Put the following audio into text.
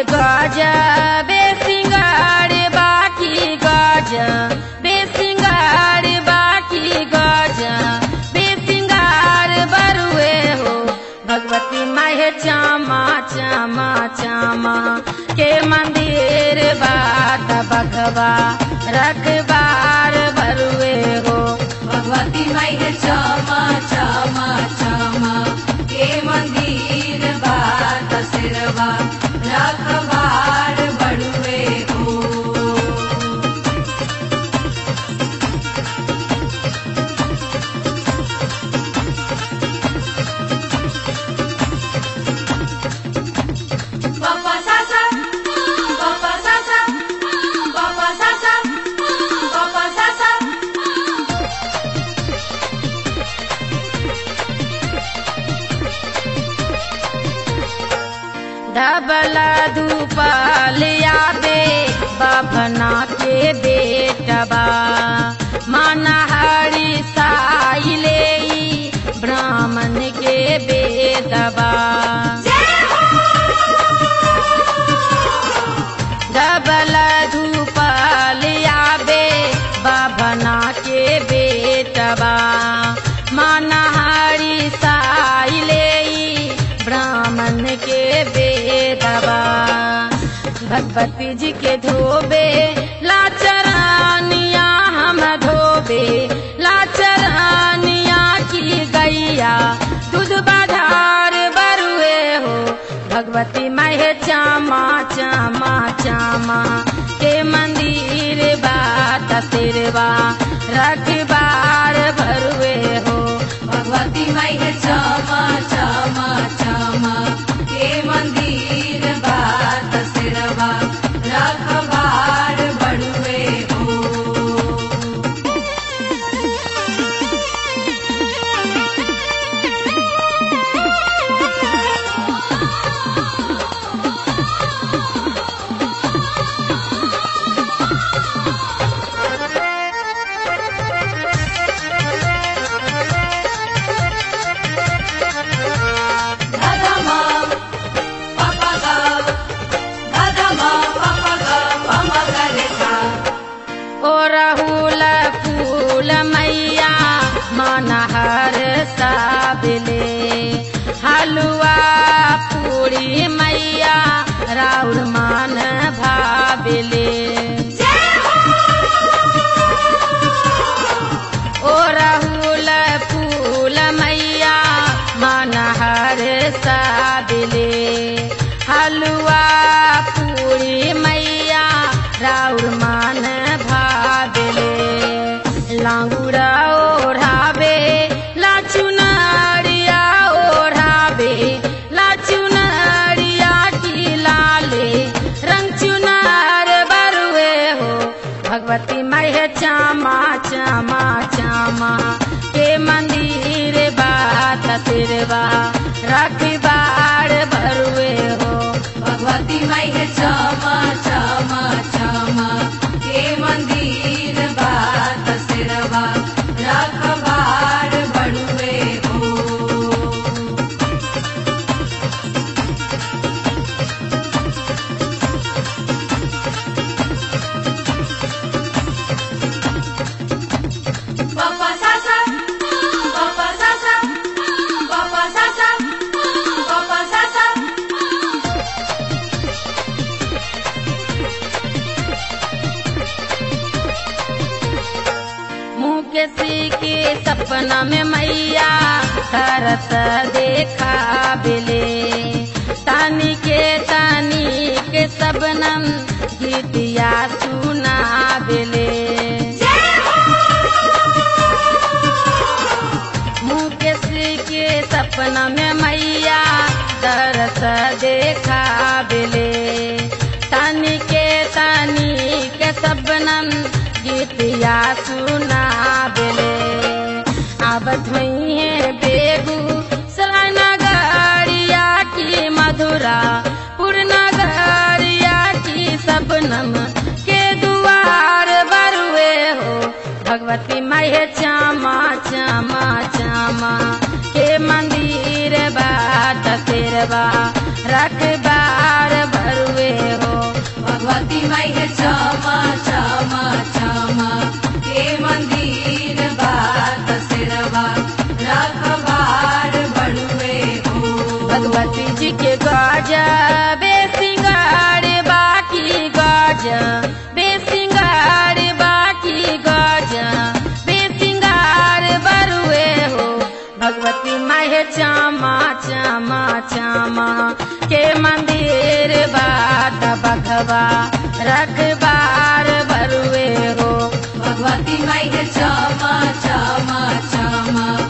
गजा बेसिंगार बाकी गजा बेसिंगार बाकी गजा बेसिंगार बरुए हो भगवती माहे चामा चामा चामा के मंदिर बात बघवा रखबार बरुए हो भगवती माई है क्षमा क्षमा क्षमा के मंदिर बात सिरवा रखबार बड़ुए हो Papa Sasa, Papa Sasa, Papa Sasa, Papa Sasa. डबला धूपलिया दे बभना के बेटबा मनहरी साइले ब्राह्मण के बेदबा डबल धूपलिया बे बभना के बेटबा मनहरी साइले ब्राह्मण के बेदबा भगवती जी के धोबे लाचरानिया हम धोबे लाचरानिया की गैया दूध बाधार बरुए हो भगवती महे चामा चामा चामा के मंदिर बात सिरवा रखबार भरुए हो भगवती माई है क्षमा क्षमा क्षमा के मंदिर बात सिरवा रखबार बड़ुए हो Dadama, papa ga, dadama, papa ga, mama ga rekha. ओ राहुल फूल मैया मनहर साबले हलुआ पूरी मैया राउर मान भाबले ओ राहुल फूल मैया मनहर साबले हलुआ पूरी मैया राउर मान भाबले लांगुरा ओढ़ावे लाचुनारिया ओढ़ावे लाचुनारिया की लाले रंग चुनार बरुए हो भगवती महे चामा चामा चामा के मंदिर बात तिरवा रखबार भरुए हो भगवती माई है क्षमा क्षमा क्षमा के मंदिर बात सिरवा रखबार बड़ुए हो Papa Sasa, Papa Sasa, Papa Sasa, Papa Sasa. मुकेशी के सपना में मैया करत देखा बिले तानी के तानी के सबनम गीतिया सुना बिले मुकेशी के सपना में मैया दरस देखा बिले तानी के तानी के सबनम गीतिया सुना बिले अब धुई है बेगू सरानगरिया की मधुरा पूर्णगरिया की सबनम के दुआर बरुए हो भगवती माहे चामा चामा चामा के मंदिर बात तेरवा रखबार भरुए भगवती माई है क्षमा क्षमा क्षमा के मंदिर बात सिरवा रखबार बड़ुए हो भगवती जी के गाजा बेसिंगार बाकी गाजा बेसिंगार बाकी गाजा बेसिंगार बरुए हो भगवती माहे चामा चामा चामा के मंदिर बाट बघवा रखबार बरुए हो भगवती माई है क्षमा क्षमा क्षमा